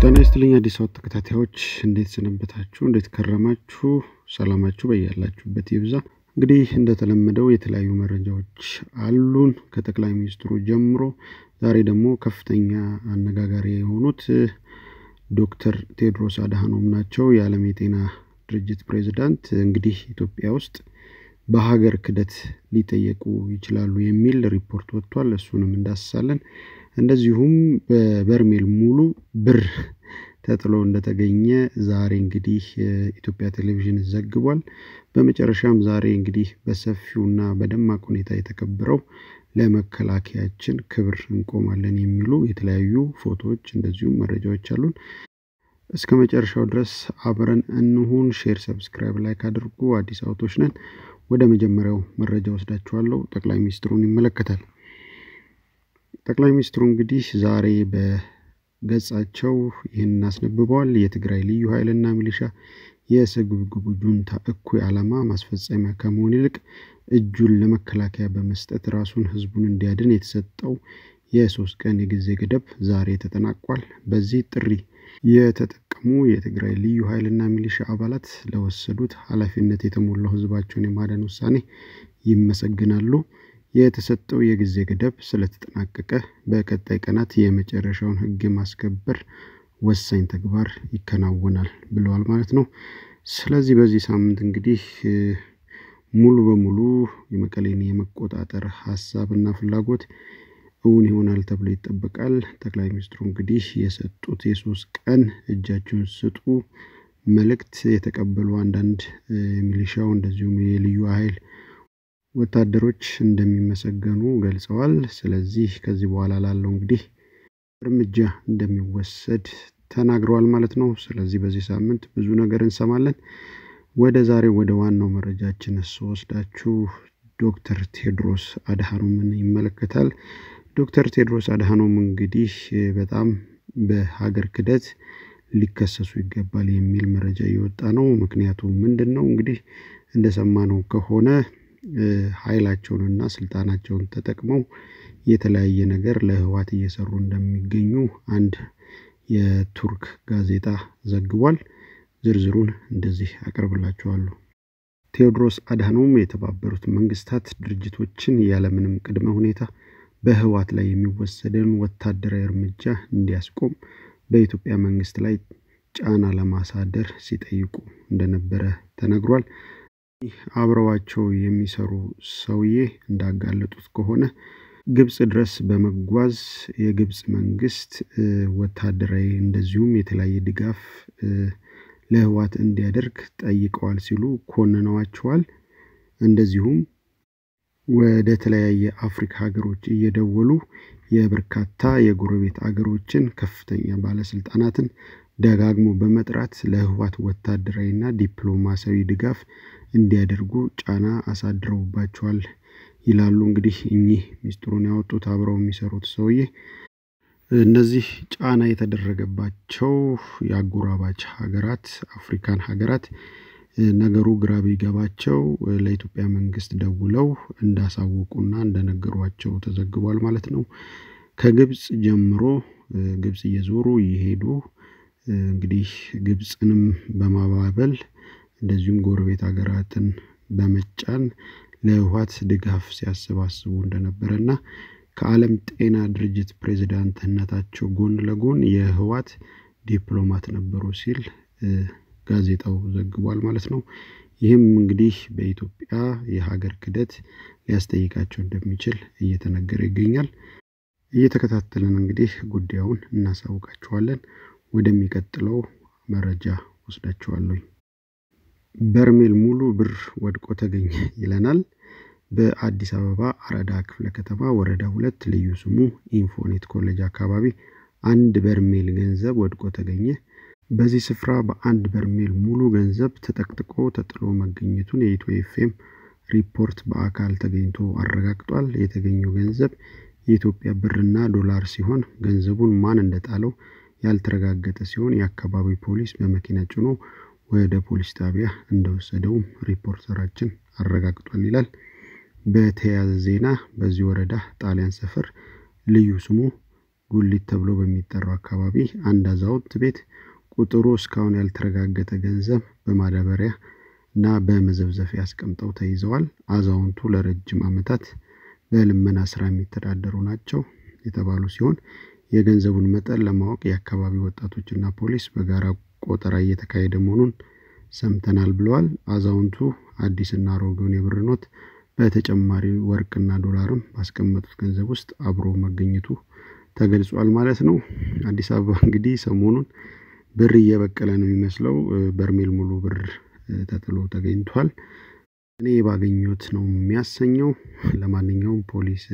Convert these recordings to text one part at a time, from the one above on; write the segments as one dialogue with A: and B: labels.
A: ጤና ይስጥልኝ አዲስ አበባ ተከታታዮች እንዴት ሰነበታችሁ? እንዴት ከረማችሁ? ሰላማችሁ በያላችሁበት ይብዛ። እንግዲህ እንደተለመደው የተለያዩ መረጃዎች አሉን ከጠቅላይ ሚኒስትሩ ጀምሮ። ዛሬ ደግሞ ከፍተኛ አነጋጋሪ የሆኑት ዶክተር ቴድሮስ አድሃኖም ናቸው። የዓለም የጤና ድርጅት ፕሬዚዳንት እንግዲህ ኢትዮጵያ ውስጥ በሀገር ክደት ሊጠየቁ ይችላሉ የሚል ሪፖርት ወጥቷል። እሱንም እንዳስሳለን። እንደዚሁም በበርሜል ሙሉ ብር ተጥሎ እንደተገኘ ዛሬ እንግዲህ ኢትዮጵያ ቴሌቪዥን ዘግቧል። በመጨረሻም ዛሬ እንግዲህ በሰፊውና በደማቅ ሁኔታ የተከበረው ለመከላከያችን ክብር እንቆማለን የሚሉ የተለያዩ ፎቶዎች እንደዚሁም መረጃዎች አሉን። እስከ መጨረሻው ድረስ አብረን እንሁን። ሼር፣ ሰብስክራይብ፣ ላይክ አድርጉ። አዲስ አበቦች ነን። ወደ መጀመሪያው መረጃ ወስዳችኋለሁ። ጠቅላይ ሚኒስትሩን ይመለከታል። ጠቅላይ ሚኒስትሩ እንግዲህ ዛሬ በገጻቸው ይህንን አስነብበዋል። የትግራይ ልዩ ኃይልና ሚሊሻ የስግብግቡ ጁንታ እኩይ ዓላማ ማስፈጸሚያ ከመሆን ይልቅ እጁን ለመከላከያ በመስጠት ራሱን ህዝቡን እንዲያድን የተሰጠው የሶስት ቀን የጊዜ ገደብ ዛሬ ተጠናቋል። በዚህ ጥሪ የተጠቀሙ የትግራይ ልዩ ኃይልና ሚሊሻ አባላት ለወሰዱት ኃላፊነት የተሞላው ህዝባቸውን የማዳን ውሳኔ ይመሰግናሉ። የተሰጠው የጊዜ ገደብ ስለተጠናቀቀ በቀጣይ ቀናት የመጨረሻውን ህግ የማስከበር ወሳኝ ተግባር ይከናወናል ብለዋል ማለት ነው። ስለዚህ በዚህ ሳምንት እንግዲህ ሙሉ በሙሉ የመቀሌን የመቆጣጠር ሀሳብና ፍላጎት እውን ይሆናል ተብሎ ይጠበቃል። ጠቅላይ ሚኒስትሩ እንግዲህ የሰጡት የሶስት ቀን እጃችሁን ስጡ መልእክት የተቀበሉ አንዳንድ ሚሊሻው እንደዚሁም የልዩ ኃይል ወታደሮች እንደሚመሰገኑ ገልጸዋል። ስለዚህ ከዚህ በኋላ ላለው እንግዲህ እርምጃ እንደሚወሰድ ተናግረዋል ማለት ነው። ስለዚህ በዚህ ሳምንት ብዙ ነገር እንሰማለን። ወደ ዛሬ ወደ ዋናው መረጃችን ስወስዳችሁ ዶክተር ቴድሮስ አድሃኖምን ይመለከታል። ዶክተር ቴድሮስ አድሃኖም እንግዲህ በጣም በሀገር ክደት ሊከሰሱ ይገባል የሚል መረጃ እየወጣ ነው። ምክንያቱም ምንድን ነው እንግዲህ እንደሰማነው ከሆነ ኃይላቸውንና ስልጣናቸውን ተጠቅመው የተለያየ ነገር ለህዋት እየሰሩ እንደሚገኙ አንድ የቱርክ ጋዜጣ ዘግቧል። ዝርዝሩን እንደዚህ አቀርብላችኋለሁ። ቴዎድሮስ አድሃኖም የተባበሩት መንግስታት ድርጅቶችን ያለምንም ቅድመ ሁኔታ በህዋት ላይ የሚወሰደውን ወታደራዊ እርምጃ እንዲያስቆም በኢትዮጵያ መንግስት ላይ ጫና ለማሳደር ሲጠይቁ እንደነበረ ተነግሯል። አብረዋቸው የሚሰሩ ሰውዬ እንዳጋለጡት ከሆነ ግብጽ ድረስ በመጓዝ የግብጽ መንግስት ወታደራዊ እንደዚሁም የተለያየ ድጋፍ ለህዋት እንዲያደርግ ጠይቀዋል ሲሉ ኮንነዋቸዋል። እንደዚሁም ወደ ተለያየ አፍሪካ ሀገሮች እየደወሉ የበርካታ የጎረቤት አገሮችን ከፍተኛ ባለስልጣናትን ደጋግሞ በመጥራት ለህዋት ወታደራዊና ዲፕሎማሲያዊ ድጋፍ እንዲያደርጉ ጫና አሳድረውባቸዋል ይላሉ። እንግዲህ እኚህ ሚስጥሩን ያወጡት አብረው የሚሰሩት ሰውዬ እነዚህ ጫና የተደረገባቸው የአጎራባች ሀገራት አፍሪካን ሀገራት ነገሩ ግራ ቢገባቸው ለኢትዮጵያ መንግስት ደውለው እንዳሳወቁና እንደነገሯቸው ተዘግቧል ማለት ነው። ከግብጽ ጀምሮ ግብጽ እየዞሩ እየሄዱ እንግዲህ ግብጽንም በማባበል እንደዚሁም ጎረቤት ሀገራትን በመጫን ለህዋት ድጋፍ ሲያሰባስቡ እንደነበረና ከዓለም ጤና ድርጅት ፕሬዝዳንትነታቸው ጎን ለጎን የህዋት ዲፕሎማት ነበሩ ሲል ጋዜጣው ዘግቧል ማለት ነው። ይህም እንግዲህ በኢትዮጵያ የሀገር ክደት ሊያስጠይቃቸው እንደሚችል እየተነገረ ይገኛል። እየተከታተልን እንግዲህ ጉዳዩን እናሳውቃችኋለን። ወደሚቀጥለው መረጃ ወስዳችኋለሁ። በርሜል ሙሉ ብር ወድቆ ተገኘ ይለናል። በአዲስ አበባ አራዳ ክፍለ ከተማ ወረዳ ሁለት ልዩ ስሙ ኢንፎኔት ኮሌጅ አካባቢ አንድ በርሜል ገንዘብ ወድቆ ተገኘ። በዚህ ስፍራ በአንድ በርሜል ሙሉ ገንዘብ ተጠቅጥቆ ተጥሎ መገኘቱን የኢትዮ ኤፍኤም ሪፖርት በአካል ተገኝቶ አረጋግጧል። የተገኘው ገንዘብ የኢትዮጵያ ብርና ዶላር ሲሆን ገንዘቡን ማን እንደጣለው ያልተረጋገጠ ሲሆን የአካባቢው ፖሊስ በመኪና ጭኖ ወደ ፖሊስ ጣቢያ እንደወሰደውም ሪፖርተራችን አረጋግጧል ይላል። በተያያዘ ዜና በዚህ ወረዳ ጣሊያን ሰፈር ልዩ ስሙ ጉሊት ተብሎ በሚጠራው አካባቢ አንድ አዛውንት ቤት ቁጥሩ እስካሁን ያልተረጋገጠ ገንዘብ በማዳበሪያ እና በመዘብዘፊያ አስቀምጠው ተይዘዋል። አዛውንቱ ለረጅም ዓመታት በልመና ስራ የሚተዳደሩ ናቸው የተባሉ ሲሆን የገንዘቡን መጠን ለማወቅ የአካባቢ ወጣቶችና ፖሊስ በጋራ ቆጠራ እየተካሄደ መሆኑን ሰምተናል ብለዋል። አዛውንቱ አዲስና አሮጌውን የብር ኖት በተጨማሪ ወርቅና ዶላርም ባስቀመጡት ገንዘብ ውስጥ አብሮ መገኘቱ ተገልጿል ማለት ነው። አዲስ አበባ እንግዲህ ሰሞኑን ብር እየበቀለ ነው የሚመስለው። በርሜል ሙሉ ብር ተጥሎ ተገኝቷል። እኔ ባገኘሁት ነው የሚያሰኘው። ለማንኛውም ፖሊስ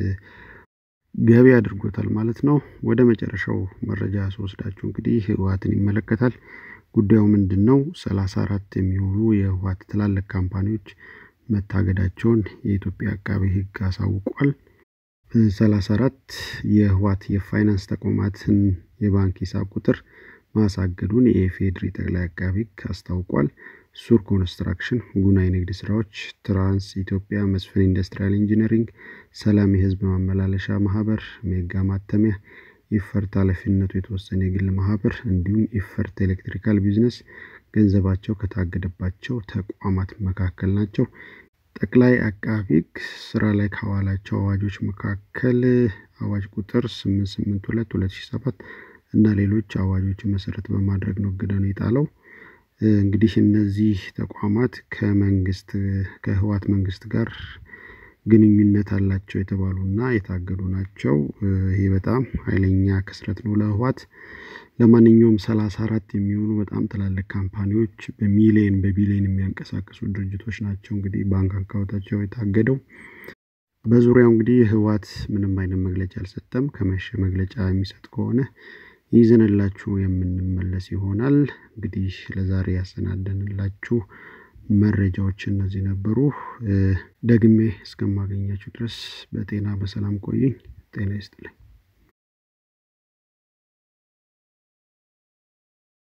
A: ገቢ አድርጎታል ማለት ነው። ወደ መጨረሻው መረጃ ስወስዳችሁ እንግዲህ ህወሓትን ይመለከታል። ጉዳዩ ምንድን ነው? ሰላሳ አራት የሚሆኑ የህወሓት ትላልቅ ካምፓኒዎች መታገዳቸውን የኢትዮጵያ አቃቤ ህግ አሳውቋል። ሰላሳ አራት የህወሓት የፋይናንስ ተቋማትን የባንክ ሂሳብ ቁጥር ማሳገዱን የኢፌዴሪ ጠቅላይ አቃቤ ህግ አስታውቋል። ሱር ኮንስትራክሽን፣ ጉና የንግድ ስራዎች፣ ትራንስ ኢትዮጵያ፣ መስፍን ኢንዱስትሪያል ኢንጂነሪንግ፣ ሰላም የህዝብ ማመላለሻ ማህበር፣ ሜጋ ማተሚያ፣ ኢፈርት ኃላፊነቱ የተወሰነ የግል ማህበር እንዲሁም ኢፈርት ኤሌክትሪካል ቢዝነስ ገንዘባቸው ከታገደባቸው ተቋማት መካከል ናቸው። ጠቅላይ አቃቤ ህግ ስራ ላይ ካዋላቸው አዋጆች መካከል አዋጅ ቁጥር 882 2007 እና ሌሎች አዋጆችን መሰረት በማድረግ ነው እገዳውን የጣለው። እንግዲህ እነዚህ ተቋማት ከመንግስት ከህወሓት መንግስት ጋር ግንኙነት አላቸው የተባሉና የታገዱ ናቸው። ይሄ በጣም ኃይለኛ ክስረት ነው ለህወሓት። ለማንኛውም ሰላሳ አራት የሚሆኑ በጣም ትላልቅ ካምፓኒዎች በሚሊየን በቢሊየን የሚያንቀሳቅሱ ድርጅቶች ናቸው እንግዲህ ባንክ አካውንታቸው የታገደው። በዙሪያው እንግዲህ ህወሓት ምንም አይነት መግለጫ አልሰጠም። ከመሸ መግለጫ የሚሰጥ ከሆነ ይዘንላችሁ የምንመለስ ይሆናል። እንግዲህ ለዛሬ ያሰናደንላችሁ መረጃዎች እነዚህ ነበሩ። ደግሜ እስከማገኛችሁ ድረስ በጤና በሰላም ቆዩኝ። ጤና ይስጥልኝ።